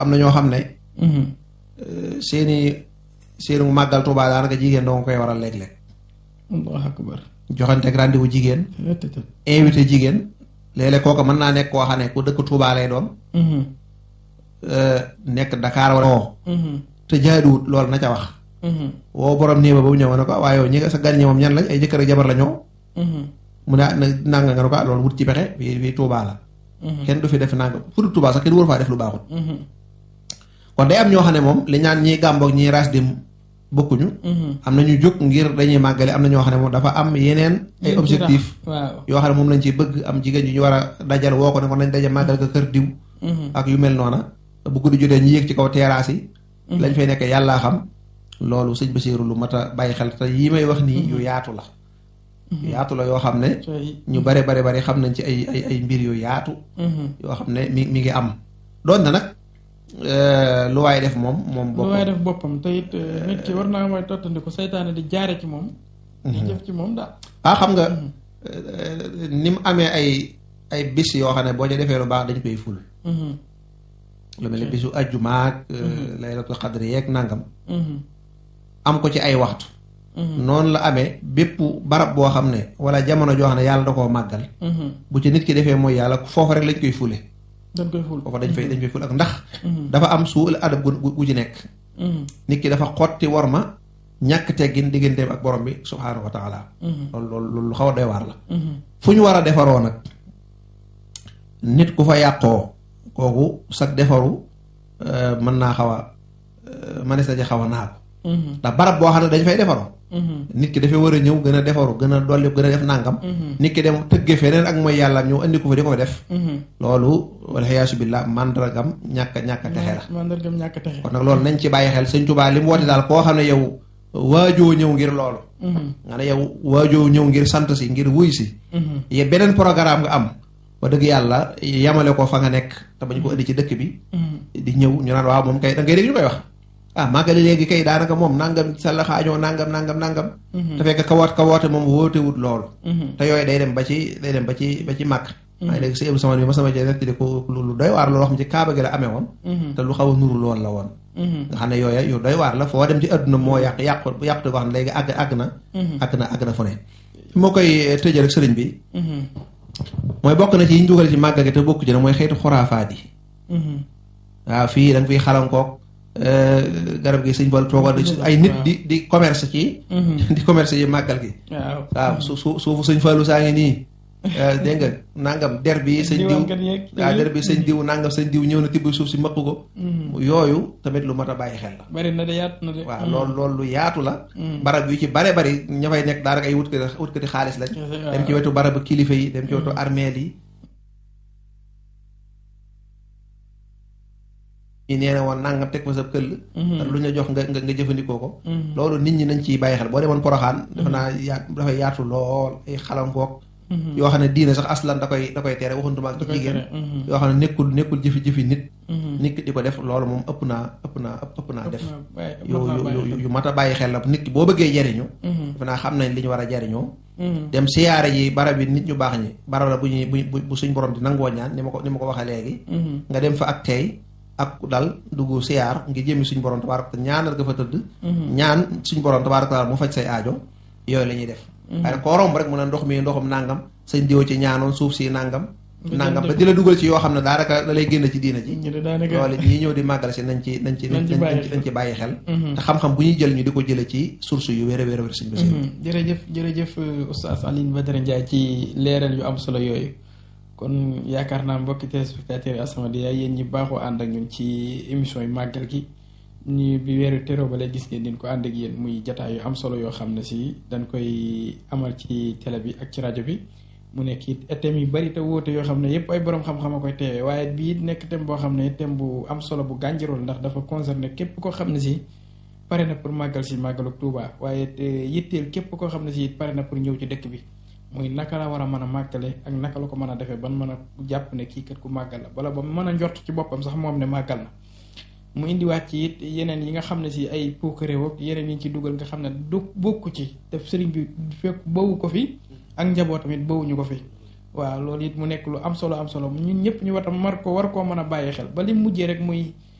am na ñoo xam ne seeni seenu màggal Tuubaa daanaka jigéen doo nga koy waral léeg-léeg allahu akbar joxante ak rendez-vous jigéen invité jigéen léeg-léeg kooku mën naa nekk koo xam ne ku dëkk Tuubaa lay doon nekk Dakar wala woo te jaaduwut loolu na ca wax woo borom néeg ba ba mu ñëw ne ko waaye yow ñi nga sa gan ñi moom ñan lañ ay jëkkër ak jabar la ñoo mu ne na nanga nga ne ko ah loolu wut ci pexe fii fii Tuubaa la kenn du fi def nanga fu dul Tuubaa sax kenn waru faa def lu baaxut kon day am ñoo xam ne moom li ñaan ñiy gàmboog ñiy ras dim bokkuñu am na ñu jóg ngir dañuy màggale am na ñoo xam ne moom dafa am yeneen ay objectif yoo xam ne moom lañ ci bëgg am jigéen ñu ñu war a dajal woo ko ne ko nañ daje màggal ko kër diw ak yu mel noona bu guddi jotee ñu yéeg ci kaw terrasse yi lañ fay nekk yàllaa xam loolu sëñ Basiiru lu mat a bàyyi xel te yi may wax nii yu yaatu la yu yaatu la yoo xam ne ñu bare bare bare xam nañ ci ay ay ay mbir yu yaatu yoo xam ne mi mi ngi am doon na nag lu waay def moom moom lu waay def boppam te it nit ki war naa mooy tottandiku seytaane di jaare ci moom di jëf ci moom daal ah xam nga ni mu amee ay ay bis yoo xam ne boo ca defee lu baax dañ koy ful lu mel ne bisu ajjumaak laylatul xadri yeeg nangam am ko ci ay waxtu noonu la amee bépp barab boo xam ne wala jamono joo xam ne yàlla da koo màggal bu ci nit ki defee mooy yàlla foofu rek lañ koy fule dañ koy ful foofu dañ fay dañ koy ful ak ndax dafa am suul adab gu gu ci nekk nit ki dafa xotti war ma ñàkk teggin digganteem ak borom bi subhaanahu wa taala loolu loolu lu xaw a doy waar la fu ñu war a defaroo nag nit ku fa yàqoo kooku sag defaru mën naa xaw a mënees na ci xaw a naagu ndax barab boo xam ne dañ fay defaroo nit ki dafay war a ñëw gën a defaru gën a dolli gën a def nàngam nit ki dem tëgge feneen ak mooy yàlla ñëw andi ko fa di ko def loolu wala xiyaasu billah mandargam ñàkk ñàkk texe la mandargam ñàkk texe kon nag loolu nañ ci bàyyi xel sëñ Tuubaa li mu woote daal koo xam ne yow waajoo ñëw ngir loolu nga ne yow waajoo ñëw ngir sant si ngir wuy si ye beneen programme nga am ba dëgg yàlla yamale ko fa nga nekk te bañ ko indi ci dëkk bi di ñëw ñu naan waaw moom kay da ngay dégg ñu koy wax ah màggali léegi kay daanaka moom nangam sa la xaajoo nangam nangam nangam te fekk ka woot ka woote moom wootewut loolu te yooyu day dem ba ci day dem ba ci ba ci màkk maa ngi léegi si sama bi ma sama jee nettali ko lu doy waar loolu xam ci kaaba gi la amee woon te lu xaw a nuru lool la woon nga xam ne yooya yu doy waar la foo dem ci adduna moo yàq yàq yàqute wax ne léegi àgg àgg na àgg na àgg na fu ne fi moo koy tëjee rek sëriñ bi mooy bokk na ci yi ñu dugal ci màggal gi te bokk ci ne mooy xeetu xuraafaat yi waaw fii da nga fiy xalankook garab gi sëñ Fall toogoon ay nit di di commerce ci di commerce yi màggal gi waaw su su suufu sëñ Fallu saa ngi nii dégg nga nangam der bi sëñ diw waaw der bi sëñ diw nangam sëñ diw ñëw na tibb suuf si mëq ko yooyu tamit lu mat a bàyyi xel la bari na de yaatu na de waaw loolu loolu lu yaatu la barab yu ci bare bari ña fay nekk daanaka ay wutkati wutkati xaalis lañ dem ci wetu barabu kilifa yi dem ci wetu armeel yi ñi nee na woon nangam teg fa sa këll lu ñu jox nga nga jëfandikoo ko loolu nit ñi nañ ciy bàyyi xel boo demoon poroxaan dafa naa yaat dafay yaatu lool ay xalankook yoo xam ne diine sax aslan da koy da koy tere waxuntuma ak jigéen yoo xam ne nekkul nekkul jëfi-jëfi nit nit ki di ko def loolu moom ëpp naa ëpp naa ëpp naa def yu yu yu mat a bàyyi xel la nit ki boo bëggee jariñu dafa naa xam nañ li ñu war a jariñoo dem siyaare yi barab yi nit ñu baax ñi barab la bu ñuy bu bu suñ borom di nangoo ñaan ni ma ko ni ma ko waxee léegi nga dem fa ak tey ak dal dugg siyaar ngi jëmi suñ borom tabaaraka ñaanal nga fa tëdd ñaan suñ borom tabaaraka mu faj say aajo yooyu la ñuy def waaye nag koo romb rek mu ne ndox mi ndoxum nangam sañ diwo ci ñaanoon suuf si nangam nangam ba di la dugal ci yoo xam ne daanaka da lay génn ci diina ji loolu ñii ñëw di màggal si nañ ci nañ ci nañ ci bàyyi xel te xam-xam bu ñuy jël ñu di ko jële ci source yu wér a wér a wér sëñ bi jërëjëf jërëjëf oustaz Alioune Badara Ndiaye ci leeral yu am solo yooyu kon yaakaar naa mbokki téléspectateurs yi As-Samadiyya yéen ñi baaxoo ànd ak ñun ci émission yi màggal gi ni bi weeru teroo ba lay gis ngeen din ko ànd ak yéen muy jataay yu am solo yoo xam ne si dañ koy amal ci télé bi ak ci rajo bi mu nekk it thème yu bari te wóote yoo xam ne yépp ay borom xam-xam a koy teewee waaye bii nekk thème boo xam ne thème bu am solo bu gànjarool ndax dafa concerné képp koo xam ne si pare na pour màggal si màggalu Tuuba waaye yitteel képp koo xam ne si pare na pour ñëw ci dëkk bi muy naka la war a mën a màggale ak naka la ko mën a defee ban mën a jàpp ne kii kat ku màggal la bala ba mën a njort ci boppam sax moom ne màggal na mu indiwaat ci it yeneen yi nga xam ne si ay puukaréew ak yeneen yi ci dugal nga xam ne du bokku ci def sëriñ bi fekk bawu ko fi ak njaboot tamit bawuñu ko fi waaw loolu it mu nekk lu am solo am solo ñun ñëpp ñu watam mar ko war koo mën a bàyyi xel ba li mujjee rek muy